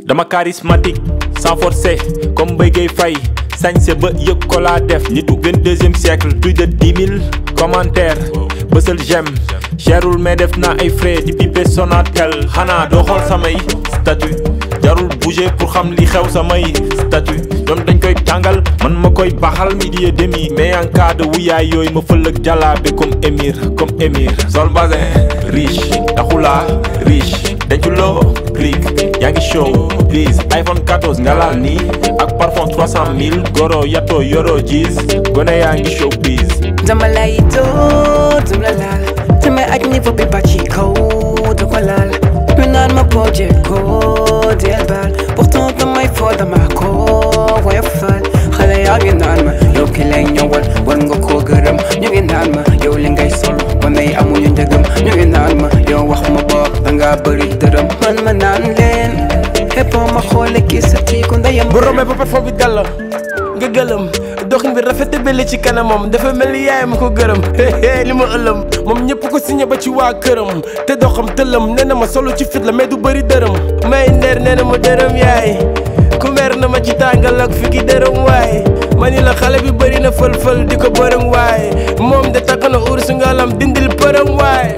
dama charismatique sans forcer comme Mbaye Gueye Faye sañse ba yëg ko laa def nitu vingt-deuxième siècle plus de dix mille commentaires bësal j'aime cherul mais def naa ay frais di pipe Sonatel xanaa doo xool samay statut jarul bouger pour xam li xew samay statut ñoom dañ koy tàngal man ma koy baxal midi et demi mais en cas de wuyaay yooyu ma fël ak jàllaabe comme émir comme émir sol basin riche taxulaa riche denculoo click yaa ngi show please iPhone 14 nga laal nii ak parfum 300 000 goro yato yoro gis gone yaa ngi show please dama lay dóor dum la laal damay aj niveau bi ba ci kaw du ko laal ñu naan ma boo jekkoo del baal pourtant damay foo dama ko woyofal xale yaa ngi naan ma yow ki lay ñëwal war nga koo gërëm ñu ngi naan ma yow li ngay sol wane yi amuñu njëgëm ñu ngi naan ma yow wax ma boog danga bëri dërëm man ma naan leen xeppoo ma xoole kii sa tiiku ndeyam bu romee ba parfum bi dal la nga gëlëm doxin bi rafet te belli ci kanamam dafa mel ni yaay ma ko gërëm li ma ëlëm moom ñëpp ko signé ba ci waa këram te doxam tëlëm nee na ma solo ci fit la mais du bëri dërëm may ndeer nee na ma dërëm yaay ku mer na ma ci tàngal ak fi ki dërëm waay ma ni la xale bi bëri na fël-fël di ko bërëm waay moom de takk na ursu ngalam dindil përëm waay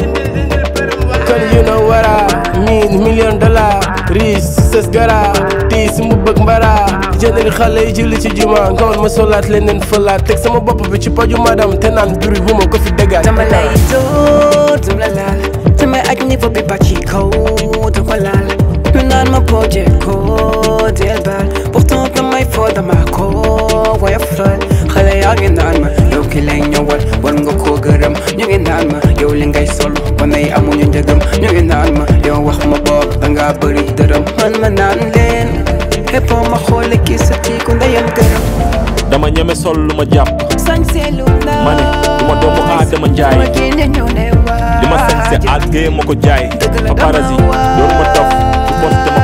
kon you know what I mean million dollar riis sës gara tiis mu bëgg mbara jëndal xale yi julli ci juma ngoon ma solaat leneen fëlaat teg sama bopp bi ci paju madam te naan bruit bu ma ko fi déggaat dama lay dóor dum la laal damay aj niveau bi ba ci kaw du ko laal ñu naan ma boo jekkoo del baal pourtant damay foo dama ko woyofal xale yaa ngi naan ma yow ki lay ñëwal war nga koo gërëm ñu ngi naan ma yow li ngay sol wane yi amuñu njëgëm ñu ngi naan ma yow wax ma boog danga bëri dërëm man ma naan leen xeppoo ma xoole kii sa tiiku ndeyam gërëm dama ñeme sol lu ma jàpp sañseelu naa ma ne du ma doomu aadama njaay ma génne ñu ne waa li ma sañse àggee ma ko jaay Dëgg la paparazzi dama waa. doonu ma dof fu poste ma